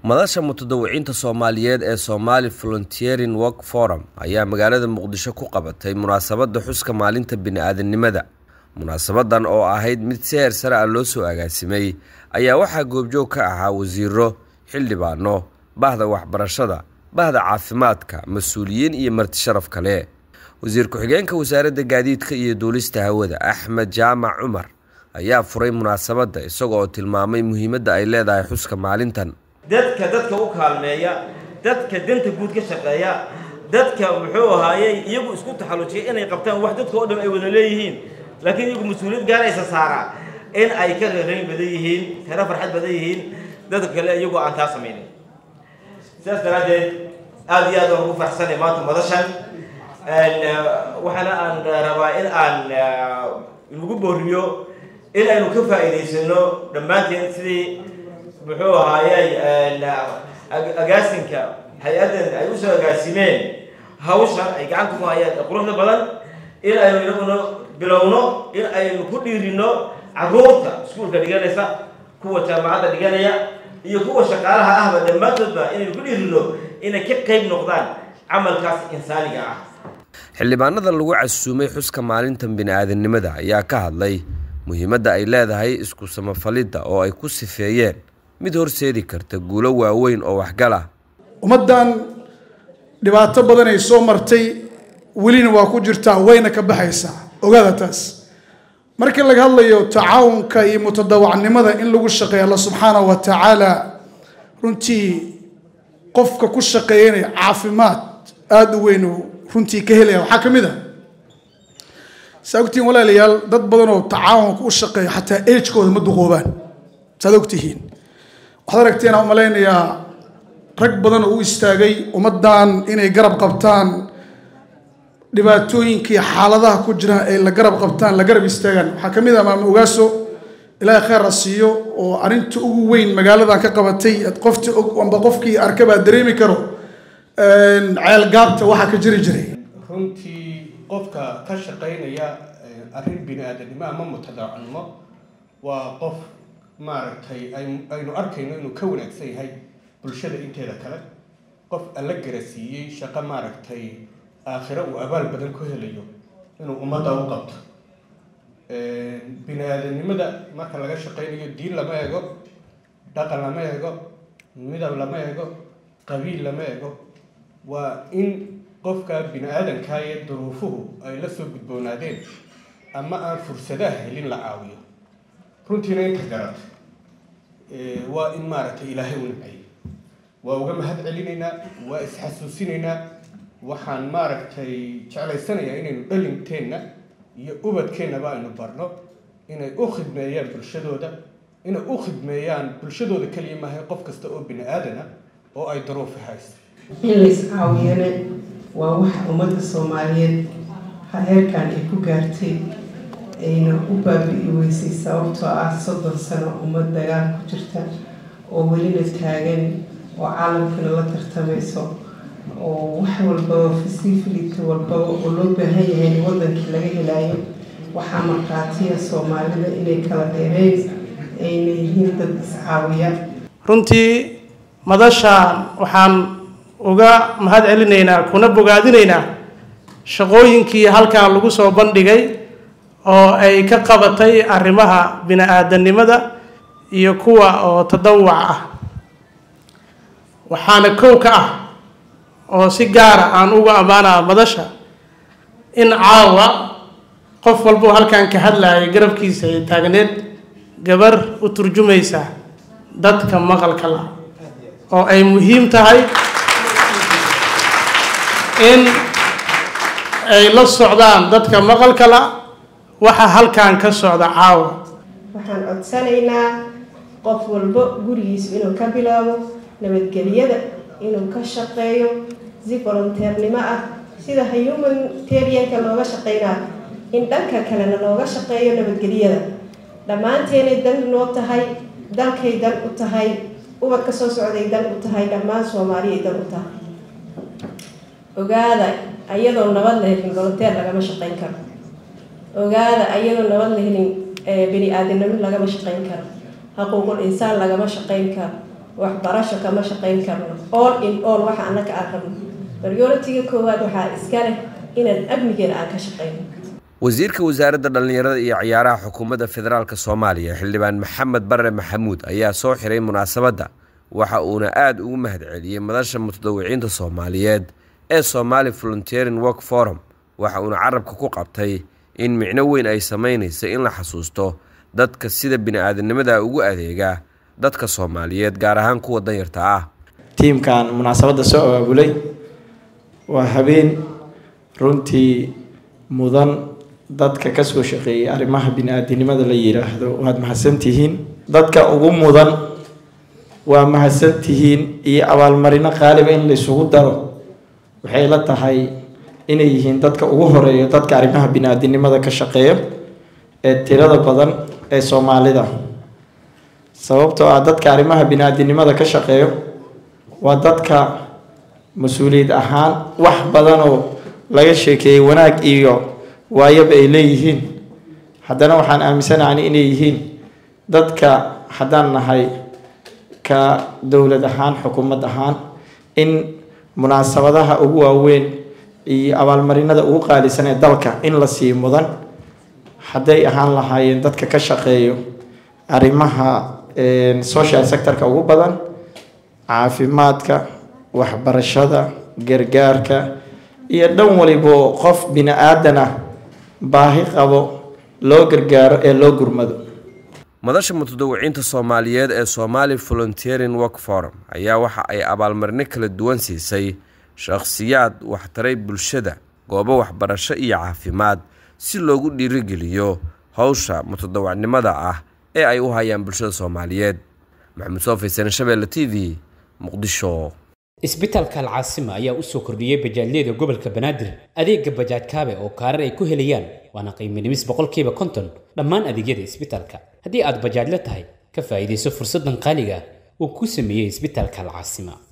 madasha mutadawiciinta soomaaliyeed ee Somali Volunteering Work Forum ayaa magaalada Muqdisho ku qabatay munaasabada xuska maalinta bini'aadanimada. Munaasabadan oo ahayd mid si heer sare ah loo soo agaasimay ayaa waxaa goobjoog ka ahaa wasiiro, xildhibaano, bahda waxbarashada, bahda caafimaadka, mas-uuliyiin iyo marti sharaf kale. Wasiir ku-xigeenka wasaaradda gaadiidka iyo duulista hawada Axmed Jaamac Cumar ayaa furay munaasabada isagoo oo tilmaamay muhiimadda ay leedahay xuska maalintan. dadka dadka u kaalmeeya dadka danta guud ka shaqeeya dadka muxuu ahaayey iyagu isku taxallujiya inay qabtaan wax dadka oo dhan ay wada leeyihiin laakiin iyagu mas-uuliyad gaaraysa saara in ay ka reerayn badan yihiin kara farxad badan yihiin dadka kale iyagoo aan taa samaynin sidaas daraaddeed aada iyo aad waan ugu faraxsanay maanta madashan waxaana aan rabaa in aan lagu booriyo in aynu ka faa'iidaysano dhammaanteen sidii muxuu ahaayey agaasinka hay-addan ay usoo agaasimeen hawshan ay gacanta ku hayaan ee quruxda badan in aynu inaguna bilowno in aynu ku dhiirino carruurta iskuulka dhiganaysa kuwa jaamacadda dhiganaya iyo kuwa shaqaalaha ahba dhammaantoodba inaynu ku dhiirino inay ka qayb noqdaan camalkaas insaaniga ah xildhibaanada lagu casuumay xuska maalintan bini'aadanimada ayaa ka hadlay muhiimadda ay leedahay isku samafalidda oo ay ku sifeeyeen mid horseedi karta guulo waaweyn oo waxgal ah ummaddan dhibaato badan ay soo martay welina waa ku jirtaa wayna ka baxaysaa ogaada taas markii laga hadlayo tacaawunka iyo mutadawacnimada in lagu shaqeeya alla subxaanahu wa tacaala runtii qofka ku shaqeeyanaya caafimaad aada u weyn uu runtii ka helaya waxaa ka mid a saa ogtihiin walaalayaal dad badan oo tacaawunka u shaqeeya xataa agekooda ma duqoobaan saad ogtihiin waxaad aragteen aan umalaynayaa rag badan oo u istaagay ummaddan inay garab qabtaan dhibaatooyinkii xaaladaha ku jira ay la garab qabtaan la garab istaagaan waxaa ka mid ah maama ogaaso ilaahay khayr ha siiyo oo arrinta ugu weyn magaaladan ka qabatay qofti amba qofkii arka baa dareemi karo ceel gaabta waxaa ka jiri jiray runtii qofka ka shaqaynaya arrin bini aadanimo ama mutadaacnimo waa qof maaragtay aynu arkayno inuu ka wanaagsan yahay bulshada inteeda kale qof alla garasiiyey shaqo maaragtay aakhiro uu abaal badan ku helayo inuu ummadda u qabto bini aadanimada marka laga shaqaynayo diin lama ego dhaqan lama ego midab lama ego qabiil lama ego waa in qofka bini aadankaa ee duruufuhu ay la soo gudboonaadeen ama aan fursadaha helin la caawiyo runtiina inta garata waa in maaragtay ilaahay u nacayay waa uga mahad celinaynaa waa isxasuusinaynaa waxaan maaragtay jeclaysanayaa inaynu dhalinteenna iyo ubadkeennaba aynu barno inay u khidmeeyaan bulshadooda inay u khidmeeyaan bulshadooda keliya maahay qof kasta oo bini aadana oo ay daruufi hayso in lays caawiyana waa waxa ummadda soomaaliyeed heerkan ay ku gaartay ayna u baabi'i weysay sababtoo ah soddon sano ummad dagaal ku jirta oo welina taagan oo caalamkana la tartamayso oo wax walbaba fasifility walbaba oo loo baahan yahay in wadankii laga helaayo waxaa markhaatiya soomaalida inay kala dheereyn ayna yihiin dad iscaawiya runtii madashaan waxaan uga mahad celinaynaa kuna bogaadinaynaa shaqooyinkii halkan lagu soo bandhigay oo ay ka qabatay arrimaha bini-aadanimada iyo kuwa oo tadawuc ah waxaana kow ka ah oo si gaara aan uga ammaanaa madasha in caawa qof walbuu halkan ka hadlayay garabkiisa ay taagneed gabar u turjumaysa dadka maqalka la oo ay muhiim tahay in ay la socdaan dadka maqalka la waxa halkan ka socda caawa waxaan codsanaynaa qof walbo gurigiisu inuu ka bilaabo nabadgelyada inuu ka shaqeeyo si volonteernimo ah sida humanitarianka looga shaqeynaa in dhanka kalena looga shaqeeyo nabadgelyada dhammaanteenay dan noo tahay dalkay dan u tahay ubadka soo socday dan u tahay dhammaan soomaaliyay dan u tahay ogaada ayadoo nabad la helin volonteer lagama shaqeyn karo ogaada ayadoo nabad la helin bini aadanimo lagama shaqeyn karo xuquuqul insaan lagama shaqeyn karo waxbarasho kama shaqayn karno all in all waxa annaga aan rabno prioritiga koowaad waxaa iska leh inaan amnigeena aan ka shaqayno wasiirka wasaaradda dhallinyarada iyo ciyaaraha xukuumadda federaalk soomaaliya xildhibaan maxamed barre maxamuud ayaa soo xiray munaasabadda waxa uuna aada ugu mahadceliyey madasha mutadawiciinta soomaaliyeed ee somaali volunteering work forum waxa uuna carabka ku qabtay in micno weyn ay samaynaysa in la xasuusto dadka sida bini-aadamnimada ugu adeega dadka soomaaliyeed gaar ahaan kuwa danyarta ah tiimkan munaasabadda soo abaabulay waa habeen runtii mudan dadka kasoo shaqeeyay arrimaha bini-aadinimada la yidhaahdo waad mahadsantihiin dadka ugu mudan waa mahadsantihiin iyo abaalmarino qaaliba in laysugu daro waxay la tahay inay yihiin dadka ugu horeeya dadka arrimaha bini-aadinimada ka shaqeeya ee tirada badan ee soomaalida sababtoo ah dadka arrimaha bini-aadinimada ka shaqeeyo waa dadka mas-uuliyad ahaan wax badan oo laga sheekeeyey wanaag iyo waayaba ay leeyihiin haddana waxaan aaminsanahay inay yihiin dadka haddaan nahay ka dowlad ahaan xukuumad ahaan in munaasabadaha ugu waaweyn iyo abaalmarinada ugu qaalisan ee dalka in la sii mudan hadday ahaan lahaayeen dadka ka shaqeeyo arrimaha social sectorka ugu badan caafimaadka waxbarashada gargaarka iyo dhan walibo qof bini aadan ah baahi qabo loo gargaaro ee loo gurmado madasha mutadawiciinta soomaaliyeed ee somaali volunteering work forum ayaa waxa ay abaalmarino kala duwan siisay shakhsiyaad waxtaray bulshada goobo waxbarasho iyo caafimaad si loogu dhiirigeliyo howsha mutadawacnimada ah ee ay u hayaan bulshada soomaaliyeed maxamed soofaysan shabeelle t v muqdisho isbitaalka alcaasima ayaa u soo kordhiyey bajaajyada gobolka banaadir adeega bajaaj kaabe oo kaarar ay ku helayaan waana qiimo dhimis boqolkiiba konton dhammaan adeegyada isbitaalka haddii aad bajaajla tahay ka faa'iidayso fursaddan qaaliga uu ku sameeyey isbitaalka alcaasima